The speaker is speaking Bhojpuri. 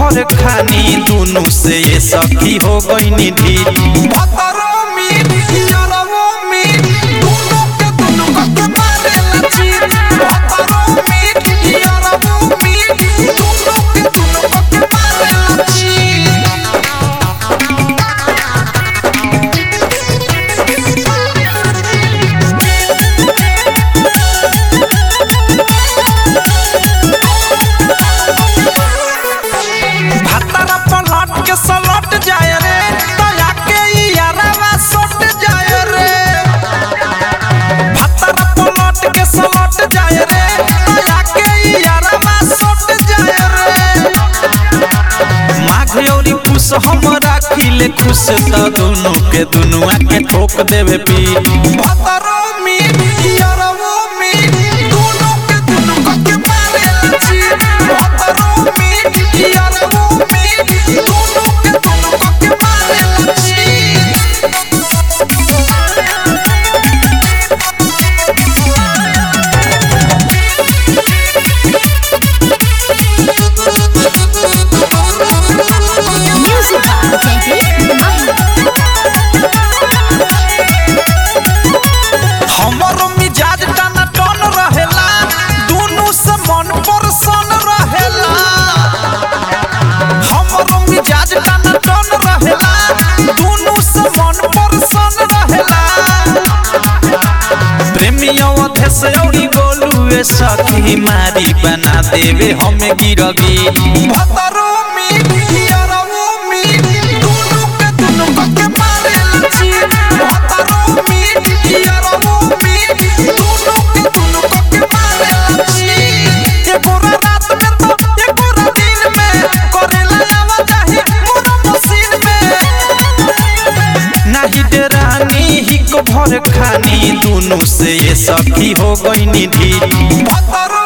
भर खानी दुनु से ये सखी हो गई ढीठ भतरो मीट यारवो मीट दोनों के दोनों के मारेला चीट भतरो मीट यारवो मीट दोनों के दोनों के मारेला चीट भातारा पलट के सलट जाए रे दया के यारवा सट जाए रे भातारा पलट के सलट जाए रे दया के यारवा सट जाए रे माघ औरी पुष हम राखिले खुश त दुनु के दुनुआ के ठोक देवे पीठ भतरो मीट यारवो मीट दोनों के दोनों के मारेला चीट भतरो मीट यारवो मीट दोनों के दोनों के मारेला चीट Music by Baby हमरो मिजाज टना टन रहेला दुनु से मन परसन रहेला हमरो मिजाज टना टन रहेला दुनु से मन परसन रहेला प्रेमियों अधेस औरी गोलू ए सखी मारी बना देवे हमें गिरगी भतरो मीट यारवो मीट दोनों के दोनों के मारेला चीट भतरो मीट यारवो मीट दोनों के दोनों के मारेला चीट ये पूरा रात में तो ये पूरा दिन में करेला आवा चाही पूरा मशीन में नाही डरानी ही को भर खानी दुनु से ये सखी हो गई ढीठ भतरो